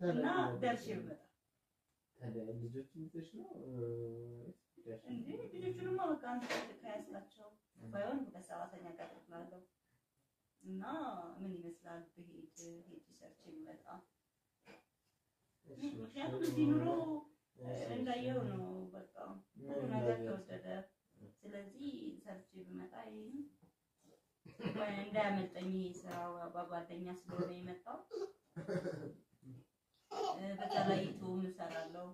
እና ደርሼ ብመጣ ታዲያ ልጆችን ይዘሽ ነው እንዴ ልጆቹንማ በቃ አንድ ቀን ከያዝካቸው ባይሆን ሁለት ሰራተኛ ቀጥላለሁ እና ምን ይመስላል ብሄድ ሄድ ሰርቼ ብመጣ ምክንያቱም እዚህ ኑሮ እንዳየው ነው በቃ ሁሉ ነገር ተወደደ። ስለዚህ ሰርቼ ብመጣ ይሄን እንዳያመልጠኝ ይሄ ስራው በጓደኛ ስለሆነ የመጣው በዛ ላይ ዩቱብ እሰራለሁ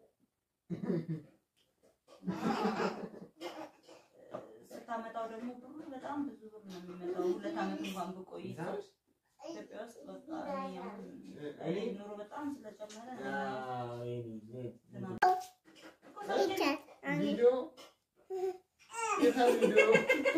ስታመጣው ደግሞ ብሩ በጣም ብዙ ብር ነው የሚመጣው። ሁለት ዓመት እንኳን ብቆይ ኢትዮጵያ ውስጥ በቃ እኔ አሁን እኔ ኑሮ በጣም ስለጨመረ ቪዲዮ የታ ቪዲዮ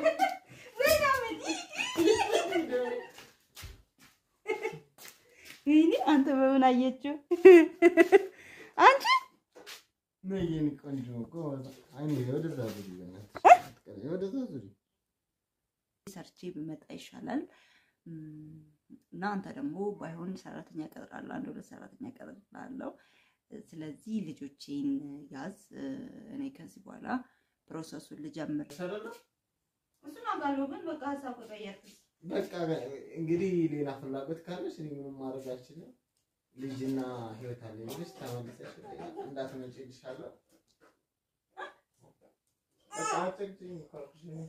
ይሄኔ አንተ በምን አየችው? አንቺ ነይ የኔ ቆንጆ እኮ አይኔ ወደዛ ዙሪ በእናትሽ ወደዛ ዙሪ ሰርቼ ብመጣ ይሻላል እና አንተ ደግሞ ባይሆን ሰራተኛ ቀጥራለሁ፣ አንድ ሁለት ሰራተኛ ቀጥራለሁ። ስለዚህ ልጆቼን ያዝ። እኔ ከዚህ በኋላ ፕሮሰሱን ልጀምር። እሱን አውቃለሁ፣ ግን በቃ ሀሳብ ከቀየርክስ በቃ እንግዲህ ሌላ ፍላጎት ካለሽ እኔ ምንም ማድረግ አልችልም። ልጅና ህይወት አለ ብለሽ ተመልሰሽ እንዳትመጪ እልሻለሁ። በቃ አትጨቅጭኝ እኮ አልኩሽ እኔ።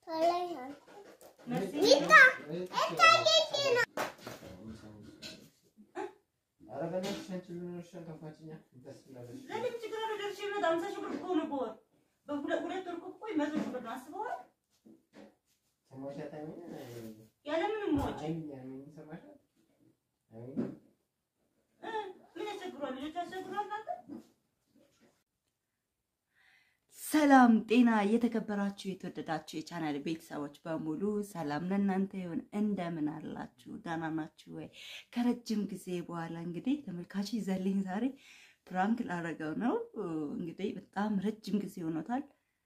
ኧረ በእናትሽ አንቺ ምን ሆነሽ ነው? ከፋችኛ ደስ እንዳለሽ ለምን ችግር አለ? ደርሼ ብመጣ ሃምሳ ሺህ ብር እኮ ነው በወር በሁለት ሁለት ወር እኮ ቆይ መቶ ሺህ ብር ነው አስበዋል። ሰማሻት? አይሚን ያለምንም ወጪ አይሚን አይሚን ሰማሻት? አይሚን እ ምን ያስቸግሯል? ልጆች ያስቸግሯል እናንተ ሰላም ጤና የተከበራችሁ የተወደዳችሁ የቻናል ቤተሰቦች በሙሉ ሰላም ለእናንተ ይሁን። እንደምን አላችሁ? ደህና ናችሁ ወይ? ከረጅም ጊዜ በኋላ እንግዲህ ተመልካች ይዘልኝ ዛሬ ፕራንክ ላደረገው ነው። እንግዲህ በጣም ረጅም ጊዜ ሆኖታል።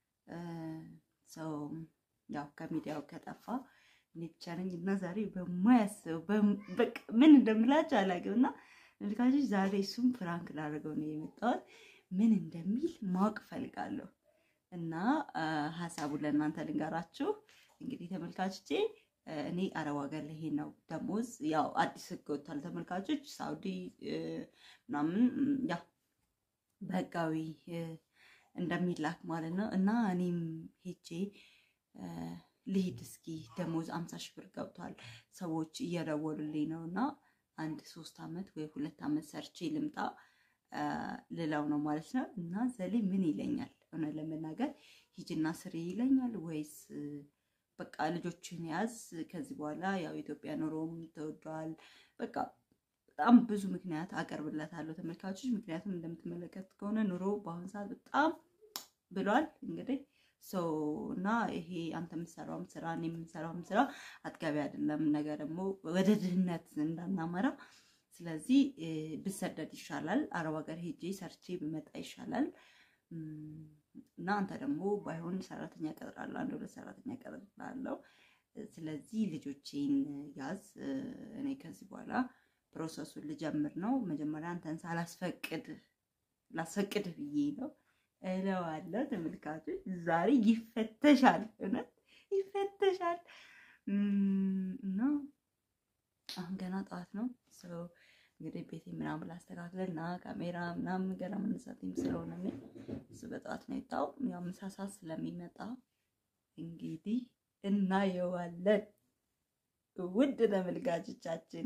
ሰው ያው ከሚዲያው ከጠፋ እኔ ብቻ ነኝ እና ዛሬ በማያስበው በቃ ምን እንደምላችሁ አላውቅም እና ተመልካቾች ዛሬ እሱም ፕራንክ ላደረገው ነው የመጣሁት። ምን እንደሚል ማወቅ ፈልጋለሁ እና ሀሳቡን ለእናንተ ልንገራችሁ። እንግዲህ ተመልካቾቼ እኔ አረብ ሀገር ላይ ነው ደሞዝ ያው አዲስ ህግ ወጥቷል። ተመልካቾች ሳውዲ ምናምን ያው በህጋዊ እንደሚላክ ማለት ነው እና እኔም ሄጄ ልሂድ እስኪ ደሞዝ አምሳ ሺህ ብር ገብቷል። ሰዎች እየደወሉልኝ ነው እና አንድ ሶስት አመት ወይ ሁለት አመት ሰርቼ ልምጣ ልለው ነው ማለት ነው። እና ዘሌ ምን ይለኛል? እውነት ለመናገር ሂጅና ስሪ ይለኛል ወይስ በቃ ልጆችን ያዝ፣ ከዚህ በኋላ ያው ኢትዮጵያ ኑሮም ተወዷል። በቃ በጣም ብዙ ምክንያት አቀርብለታለሁ ተመልካቾች። ምክንያቱም እንደምትመለከት ከሆነ ኑሮ በአሁኑ ሰዓት በጣም ብሏል። እንግዲህ ሰው እና ይሄ አንተ የምትሰራውም ስራ እኔ የምንሰራውም ስራ አጥጋቢ አይደለም። ነገ ደግሞ ወደ ድህነት እንዳናመራ ስለዚህ ብሰደድ ይሻላል። አረብ ሀገር ሄጄ ሰርቼ ብመጣ ይሻላል። እና አንተ ደግሞ ባይሆን ሰራተኛ ቀጥራለሁ፣ አንድ ሁለት ሰራተኛ ቀጥራለሁ። ስለዚህ ልጆቼን ያዝ። እኔ ከዚህ በኋላ ፕሮሰሱን ልጀምር ነው። መጀመሪያ አንተን ሳላስፈቅድ ላስፈቅድ ብዬ ነው እለዋለሁ። ተመልካቾች ዛሬ ይፈተሻል፣ እውነት ይፈተሻል እና አሁን ገና ጠዋት ነው። እንግዲህ ቤቴ ምናምን ላስተካክለን እና ካሜራ ምናምን ገና መነሳትም ስለሆነ እሱ በጠዋት ነው የወጣው። ያው ምሳ ሰዓት ስለሚመጣ እንግዲህ እናየዋለን። ውድ ተመልካቾቻችን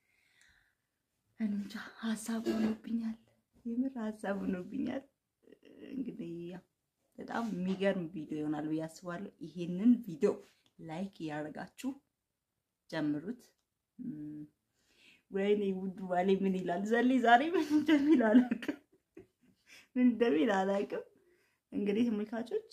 እንጃ ሀሳብ ሆኖብኛል፣ የምር ሀሳብ ሆኖብኛል። እንግዲህ በጣም የሚገርም ቪዲዮ ይሆናል ብዬ አስባለሁ። ይሄንን ቪዲዮ ላይክ እያደረጋችሁ ጀምሩት። ወይኔ ውዱ ባሌ ምን ይላል? ዘሌ ዛሬ ምን እንደሚል አላውቅም፣ ምን እንደሚል አላውቅም። እንግዲህ ተመልካቾች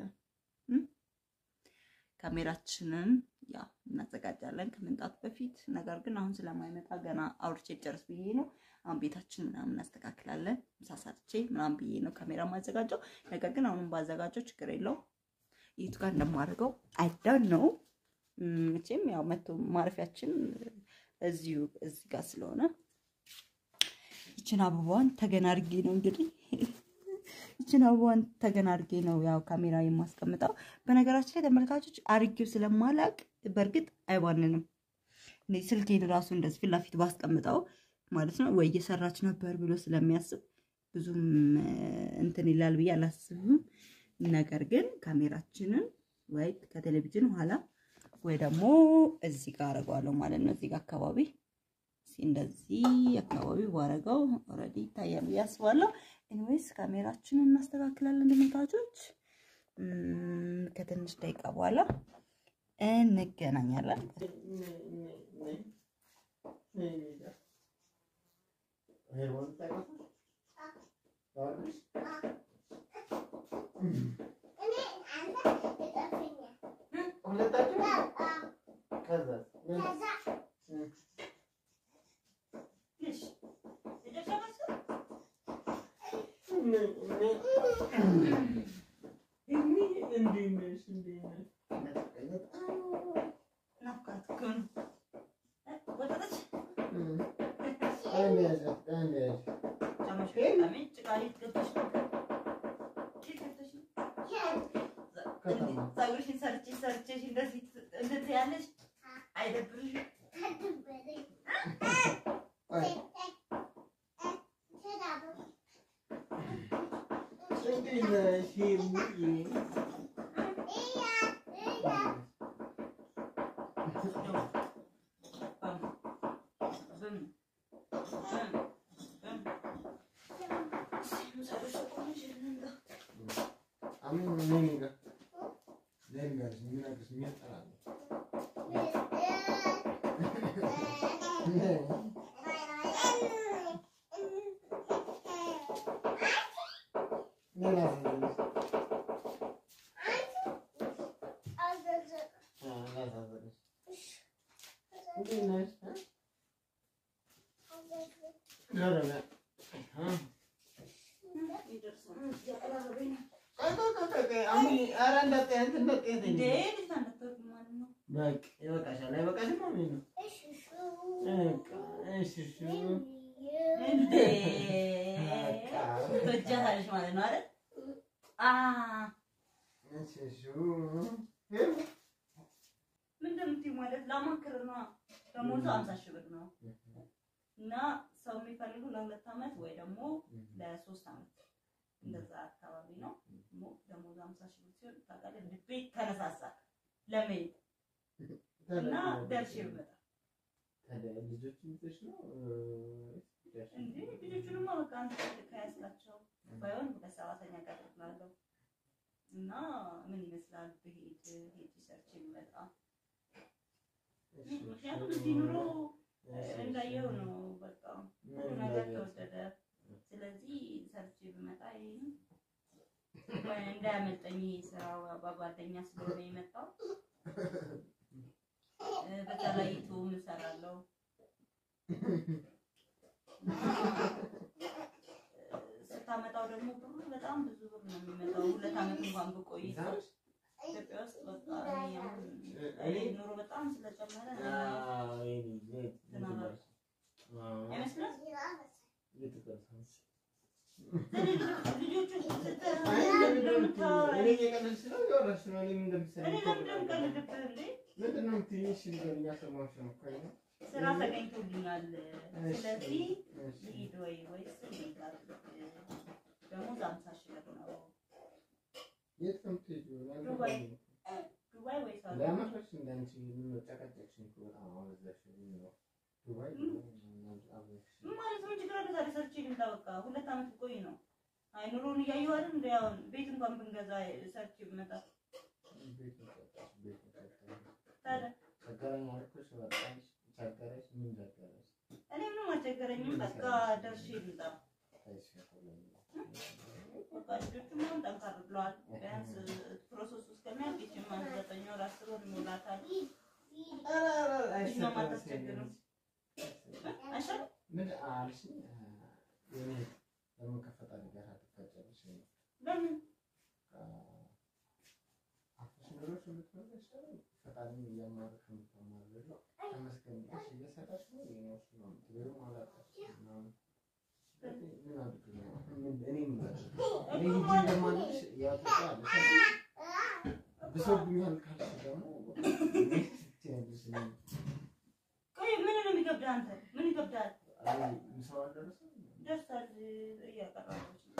ካሜራችንን ያው እናዘጋጃለን ከመምጣቱ በፊት። ነገር ግን አሁን ስለማይመጣ ገና አውርቼ ጨርስ ብዬ ነው። አሁን ቤታችን ምናምን እናስተካክላለን። ምሳ ሰርቼ ምናምን ብዬ ነው ካሜራ ማዘጋጀው። ነገር ግን አሁንም ባዘጋጀው ችግር የለውም። የቱ ጋር እንደማደርገው አይዳን ነው መቼም ያው መቶ ማረፊያችን እዚሁ እዚህ ጋር ስለሆነ ይችን አበባዋን ተገና አድርጌ ነው እንግዲህ ይችን አበባዋን ተገና አድርጌ ነው ያው ካሜራ የማስቀምጠው። በነገራችን ላይ ተመልካቾች አድርጌው ስለማላቅ በእርግጥ አይባንንም። እኔ ስልኬን ራሱ እንደዚህ ፊት ለፊት ባስቀምጠው ማለት ነው ወይ እየሰራች ነበር ብሎ ስለሚያስብ ብዙም እንትን ይላል ብዬ አላስብም። ነገር ግን ካሜራችንን ወይ ከቴሌቪዥን ኋላ ወይ ደግሞ እዚህ ጋር አደርገዋለሁ ማለት ነው። እዚህ ጋር አካባቢ እንደዚህ አካባቢ ባረገው ኦልሬዲ ይታያል ብዬ አስባለሁ። ኤኒዌይስ ካሜራችንን እናስተካክላለን ተመልካቾች። ከትንሽ ደቂቃ በኋላ እንገናኛለን። ፀጉርሽን ሰርቼ ሰርቼሽ እንደዚህ እንደዚህ ያለሽ አይደብርሽም? ትወጃታለሽ ማለት ነው አይደል? ምንድን ነው የምትይው ማለት ላማክር ነው። ደሞዙ ሀምሳ ሺህ ብር ነው እና ሰው የሚፈልጉ ለሁለት ዓመት ወይ ደግሞ ለሶስት ዓመት እንደዛ አካባቢ ነው። ደሞዙ ሀምሳ ሺህ ብር ሲሆን ታውቃለህ፣ ልቤ ተነሳሳ ለመሄድ እና ደርሼ ብመጣ እንዴ ልጆቹንማ በቃ አንተ ከያዝካቸው ባይሆን ሁለት ሰባተኛ ቀን እላለሁ እና ምን ይመስላል ብሄድ ሄድ ሰርች የሚመጣ ምክንያቱም እዚህ ኑሮ እንዳየው ነው። በቃ ሁሉ ነገር ተወደደ። ስለዚህ ሰርች ብመጣ ይሄን እንዳያመልጠኝ ይሄ ስራ በጓደኛ ስለሆነ የመጣው በዛ ላይ ዩቱብ እሰራለሁ። ስታመጣው ደግሞ ብሩ በጣም ብዙ ብር ነው የሚመጣው። ሁለት ዓመት እንኳን ብቆይ ኢትዮጵያ ውስጥ በቃ እኔ አሁን ኑሮ በጣም ስለጨመረ አይመስልም? ልጆቹ ስራ ተገኝቶልኛል። ስለዚህ ሂድ ወይ ወይስ እንዴት ላድርግ? ደሞዝ አምሳ ሺህ ብር ነው። ዱባይ ወይ ሳውዲ ማለት ምን ችግር አለ? ዛሬ ሰርቼ ልምጣ። በቃ ሁለት ዓመት ብቆይ ነው። አይ ኑሮውን እያየሁ አይደል? እንደ ያው ቤት እንኳን ብንገዛ ሰርቼ ብመጣ ታዲያ እኔ ምንም አልቸገረኝም። በቃ ደርሼ ልምጣ። በቃ ልጆቹም አሁን ጠንካር ብለዋል። ቢያንስ ፕሮሰሱ እስከሚያልቅ ይችም አንድ ዘጠኝ ወር አስር ወር ይሞላታል። እኛም አታስቸግርም። አይሻልም? ለምን እኔ ሂጂ እንደማልልሽ ያው ታውቂዋለሽ። ብሶብኛል ካልሽ ደግሞ እንዴት ትያለሽ? እኔ- ቆይ ምን ነው የሚከብድህ አንተ? ምን ይከብዳል? አይ ምሳው አልደረሰም? ደርሳል እያቀረበች ነው።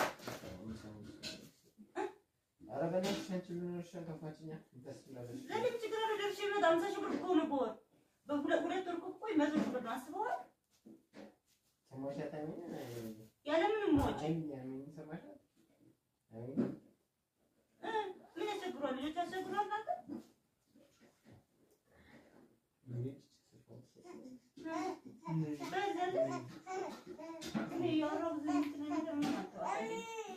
ኧረ በእናትሽ አንቺ ምን ሆነሽ ከፋችኛ? ደስ ይላለሽ። ለምን ችግር አለ? ደርሼ ብመጣ ሃምሳ ሺህ ብር እኮ ነው በወር። በሁለት ሁለት ወር እኮ ቆይ መቶ ሺህ ብር ነው አስበዋል? ሰማሻት? አሚን ያለምንም ወጪ አሚን ሰማሻት? አሚን እ ምን ያስቸግሯል? ልጆች ያስቸግሯል እናንተ? በዚህ ያለ እኔ እያወራሁ ብዙ እንትን ነገር ምን አልተዋጠኝ።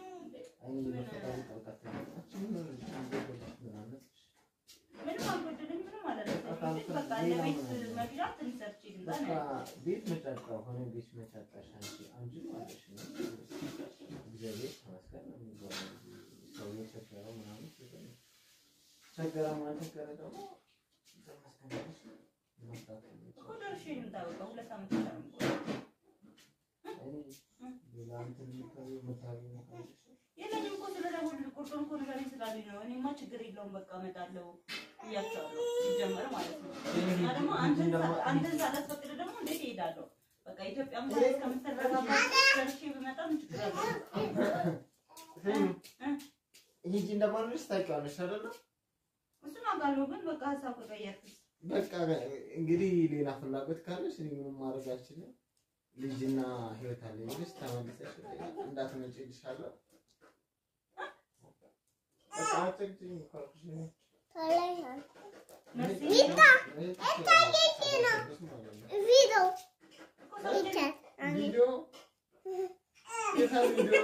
ምንም አልጎደለኝ፣ ምንም አላደረሰኝም። ግን በቃ ለቤት መግዣ ትንሽ ሰርቼ ልምጣ ነው ያልኩት። ቤት መጫጫ ሆነ ቤት መጫጫሽ አንቺ አንቺ ማለት ነው። እግዚአብሔር ይመስገን ነው የሚባለው። ሰው የቸገረው ምናምን ሲሆን ቸገረ ማለት ቸገረ ደግሞ ተመስገን ብለሽ መስራት ነው እኮ የሚቻለው። ደርሼ ልምጣ በቃ ሁለት ዓመት ብቻ ነው የምቆየው። እኔ ሌላ እንትን የምታዪው የምታዪው ነገር አለሽ? የለኝም እኮ ስለደወሉልኝ ቁርጡን እኮ ንገረኝ ስላሉኝ ነው። እኔማ ችግር የለውም በቃ እመጣለሁ ብያቸዋለሁ ሲጀመር ማለት ነው። እና ደግሞ አንተን ሳ- አንተን ሳላስፈቅድ ደግሞ እንዴት እሄዳለሁ? በቃ ኢትዮጵያ ምሳሌ እስከምትረጋጋ ደርሼ ብመጣ ምን ችግር አለው? ሂጂ እንደማልልሽ ታውቂዋለሽ አይደለ? እሱን አውቃለሁ፣ ግን በቃ ሀሳብ ከቀየርኩት በቃ እንግዲህ ሌላ ፍላጎት ካለሽ እኔ ምንም ማድረግ አልችልም። ልጅና ህይወት አለኝ ብለሽ ተመልሰሽ እንዳትመጪ እልሻለሁ። በቃ አትጨቅጭኝ እኮ አልኩሽ እኔ። መሲ ቪዲዮ የታ ቪዲዮ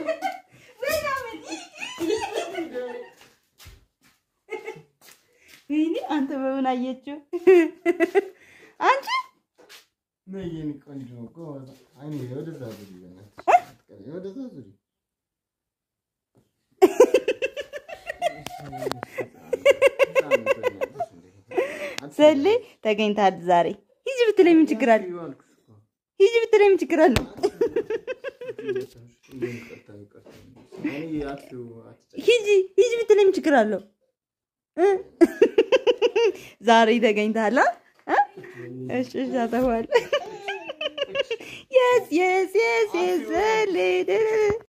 ወይኔ አንተ በምን አየችው? አንቺ ነይ የኔ ቆንጆ እኮ አይኔ ወደዛ ዙሪ በእናትሽ ወደዛ ዙሪ ሰሌ ተገኝታል ዛሬ። ሂጂ ብትለኝ ምን ችግር አለ? ሂጂ ብትለኝ ምን ችግር አለው? ሂጂ ሂጂ ብትለኝ ምን ችግር አለው? እ? ዛሬ ተገኝታል። አ? እሺ እሺ አጠፋለሁ። የስ የስ የስ የስ ሰሌ